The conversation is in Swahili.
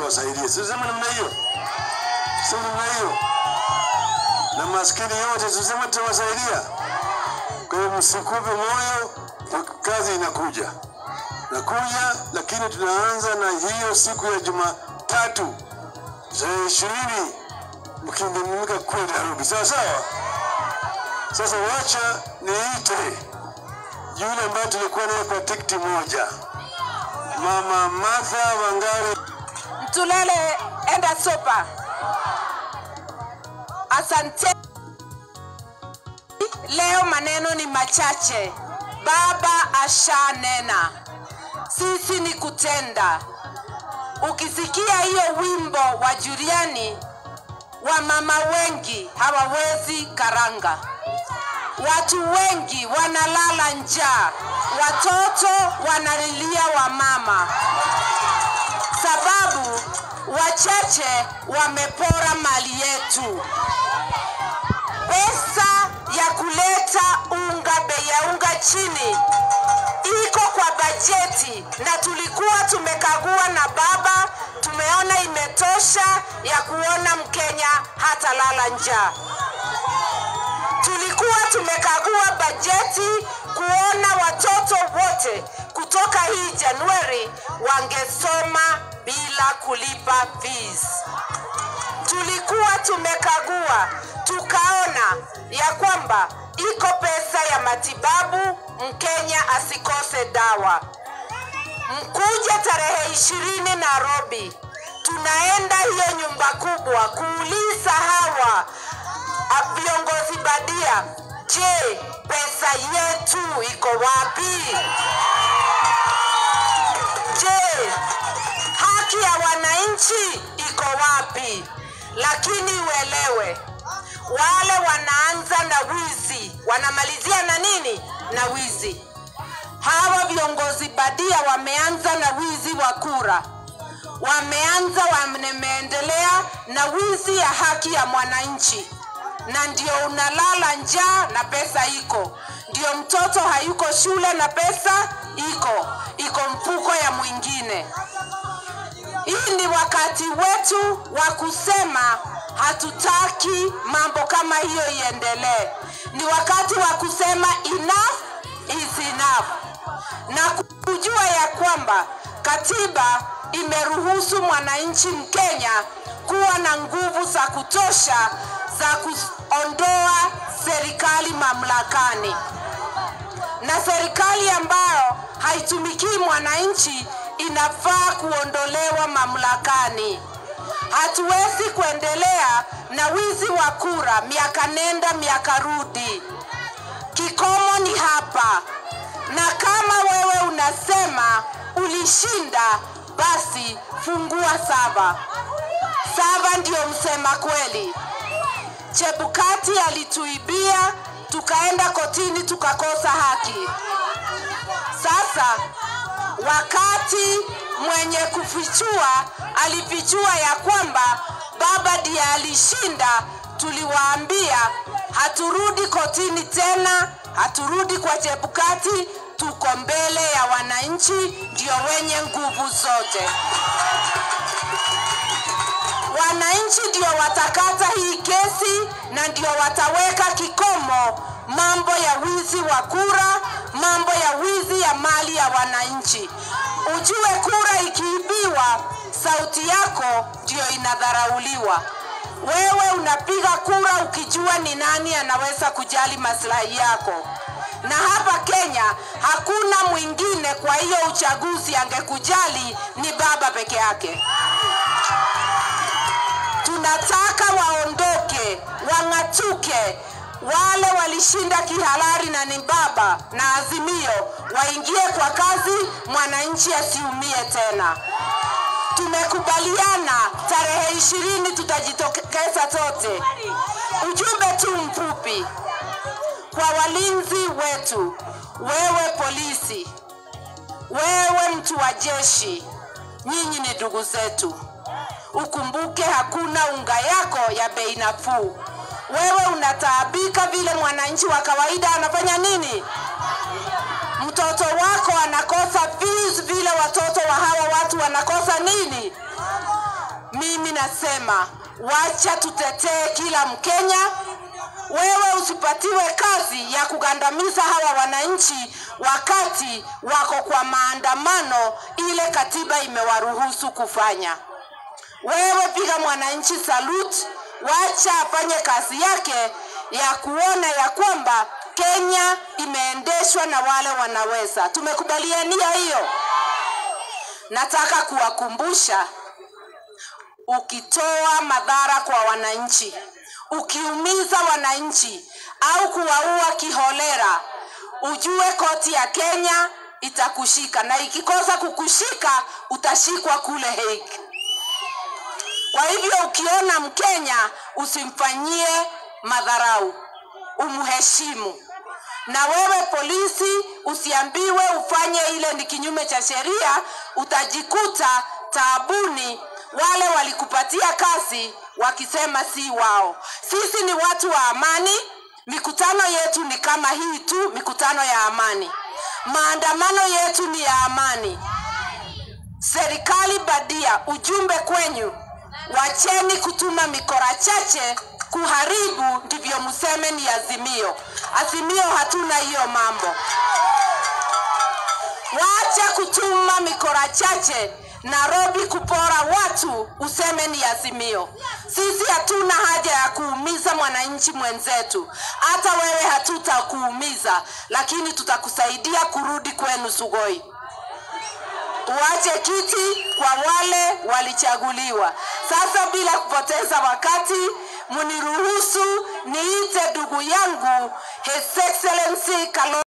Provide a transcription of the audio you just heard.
tuwasaidie. Sisema namna hiyo, sema namna hiyo, na maskini yote tusema tutawasaidia. Kwa hiyo msikupe moyo, kazi inakuja nakuja, lakini tunaanza na hiyo siku ya Jumatatu tarehe ishirini mkimiminika kule Nairobi, sawa sawa. Sasa wacha niite yule ambaye tulikuwa naye kwa tikiti moja, Mama Martha Wangari. Mtulele enda sopa. Asante. Leo maneno ni machache. Baba ashanena, sisi ni kutenda. Ukisikia hiyo wimbo wa Juliani, wamama wengi hawawezi karanga, watu wengi wanalala njaa, watoto wanalilia wamama sababu wachache wamepora mali yetu. Pesa ya kuleta unga, bei ya unga chini iko kwa bajeti, na tulikuwa tumekagua na baba, tumeona imetosha ya kuona Mkenya hata lala njaa. Tulikuwa tumekagua bajeti kuona watoto wote kutoka hii Januari wangesoma bila kulipa fees. Tulikuwa tumekagua tukaona ya kwamba iko pesa ya matibabu, Mkenya asikose dawa. Mkuja tarehe ishirini Nairobi, tunaenda hiyo nyumba kubwa kuuliza hawa a- viongozi badia, je, pesa yetu iko wapi? Je, haki ya wananchi iko wapi? Lakini uelewe, wale wanaanza na wizi wanamalizia na nini? Na wizi. Hawa viongozi badia wameanza na wizi wa kura, wameanza wameendelea na wizi ya haki ya mwananchi, na ndio unalala njaa na pesa iko, ndio mtoto hayuko shule na pesa iko, iko mfuko ya mwingine. Hii ni wakati wetu wa kusema hatutaki mambo kama hiyo iendelee. Ni wakati wa kusema enough is enough, na kujua ya kwamba katiba imeruhusu mwananchi Mkenya kuwa na nguvu za kutosha za kuondoa serikali mamlakani na serikali ambayo haitumikii mwananchi inafaa kuondolewa mamlakani. Hatuwezi kuendelea na wizi wa kura miaka nenda miaka rudi. Kikomo ni hapa, na kama wewe unasema ulishinda, basi fungua saba. Saba ndio msema kweli. Chebukati alituibia, tukaenda kotini tukakosa haki. Sasa wakati mwenye kufichua alifichua ya kwamba baba ndiye alishinda, tuliwaambia haturudi kotini tena, haturudi kwa Chebukati, tuko mbele ya wananchi, ndio wenye nguvu zote. Wananchi ndio watakata hii kesi na ndio wataweka kikomo mambo ya wizi wa kura, mambo ya wizi ya mali ya wananchi. Ujue kura ikiibiwa, sauti yako ndio inadharauliwa. Wewe unapiga kura ukijua ni nani anaweza kujali maslahi yako, na hapa Kenya hakuna mwingine. Kwa hiyo uchaguzi angekujali ni baba peke yake. Tunataka waondoke, wang'atuke. Wale walishinda kihalali na ni baba na Azimio waingie kwa kazi, mwananchi asiumie tena. Tumekubaliana tarehe ishirini tutajitokeza sote. Ujumbe tu mfupi kwa walinzi wetu, wewe polisi, wewe mtu wa jeshi, nyinyi ni ndugu zetu. Ukumbuke hakuna unga yako ya bei nafuu. Wewe unataabika vile mwananchi wa kawaida anafanya nini? Mtoto wako anakosa fees vile watoto wa hawa watu wanakosa nini? nasema wacha tutetee kila Mkenya. Wewe usipatiwe kazi ya kugandamiza hawa wananchi wakati wako kwa maandamano ile katiba imewaruhusu kufanya. Wewe piga mwananchi salute, wacha afanye kazi yake ya kuona ya kwamba Kenya imeendeshwa na wale wanaweza. Tumekubaliania hiyo. Nataka kuwakumbusha, ukitoa madhara kwa wananchi, ukiumiza wananchi au kuwaua kiholera, ujue koti ya Kenya itakushika, na ikikosa kukushika utashikwa kule Hague. Kwa hivyo ukiona Mkenya usimfanyie madharau, umheshimu. Na wewe polisi usiambiwe ufanye ile ni kinyume cha sheria, utajikuta taabuni. Wale walikupatia kazi wakisema si wao. Sisi ni watu wa amani, mikutano yetu ni kama hii tu, mikutano ya amani. Maandamano yetu ni ya amani. Serikali badia, ujumbe kwenyu, wacheni kutuma mikora chache kuharibu, ndivyo mseme ni Azimio. Azimio hatuna hiyo mambo. Wacha kutuma mikora chache Nairobi kupora watu, useme ni Azimio. Sisi hatuna haja ya kuumiza mwananchi mwenzetu, hata wewe hatutakuumiza, lakini tutakusaidia kurudi kwenu Sugoi. Tuache kiti kwa wale walichaguliwa. Sasa bila kupoteza wakati, mniruhusu niite ndugu yangu His Excellency Kalonzo